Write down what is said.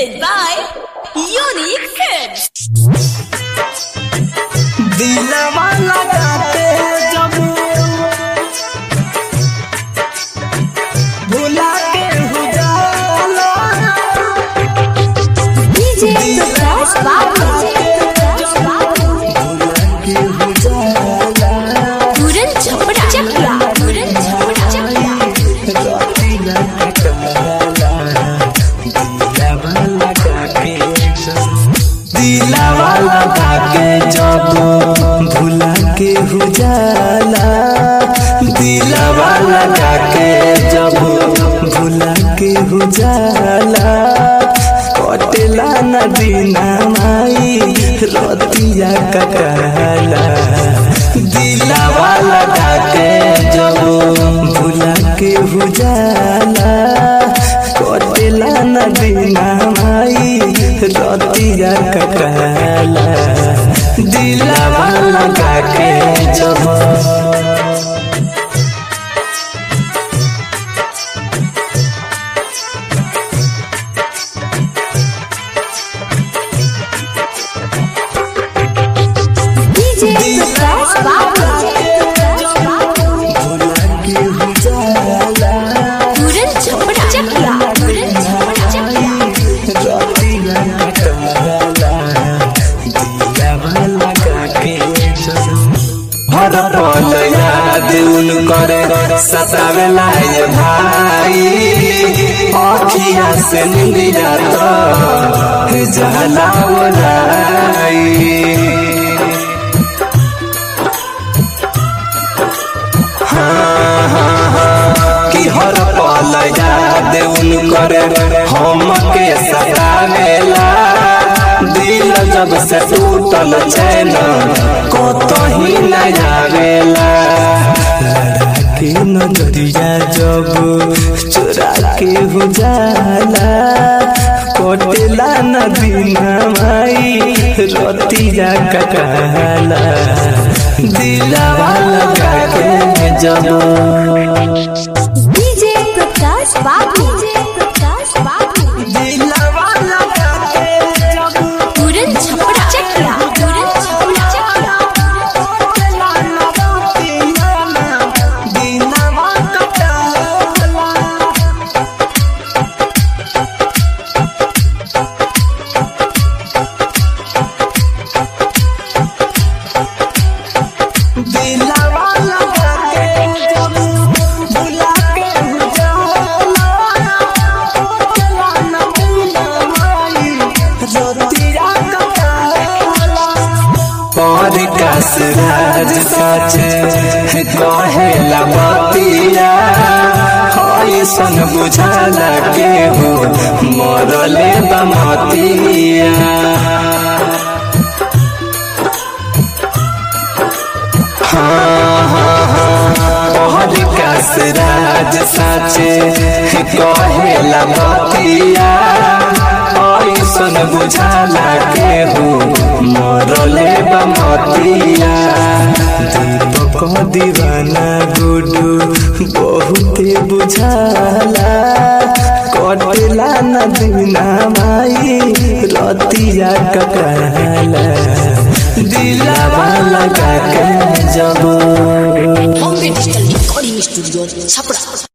Presented by Unique Films. दिलवा लगाते जब भुला के हो जाला DJ Prakash Babu. के हो जाला Puran Chapra. Chakra. Puran Chapra. Chakra. राती लगाला दिलवा लगा के दिलवा लगा के जब भुला के हो जाला दिलवा लगा के जब भुला के हो जाला कटेला नदीना माई रतिया कटला दिलवा लगा के जब भुला के हो जाला कटेला नदीना माई रतिया कटला दिलवा लगा के जब DJ Prakash Babu. भुला के हो जाला Puran Chapra. Chakra. Puran Chapra. Chakra. रतिया कटला दिलवा लगा के हर पल याद उन करे सतावेला ये भाई अखिया से निंदिया तो जाला ओराई कि हर पल याद उन करे हम के सतावेला दिल जब से टूटल चैन कतही न आवेला लड़ा के नजरिया जब चोरा के हो जाला कटेला नदीना माई रतिया कटाला दिलवा लगा के जब DJ Prakash Babu. DJ Prakash Babu. दिलवा लगा के जब Puran Chapra. Chakra. Puran Chapra. Chakra. दिनवा कटाला दिलवा लगा के जब भुला के हो जाला कटेला न दिलवाई रतिया कटाला और कसराज सच कहेला बतिया ऐसन बुझाला के हो मरले बमतिया और कसराज सच कहेला बतिया ऐसन बुझाला के हो मरले बमतिया दीपक दीवाना गुडू बहुते बुझाला कटेला नदीना माई रतिया कटाला दिलवा लगा के जब Bombay digital recording studio Chhapra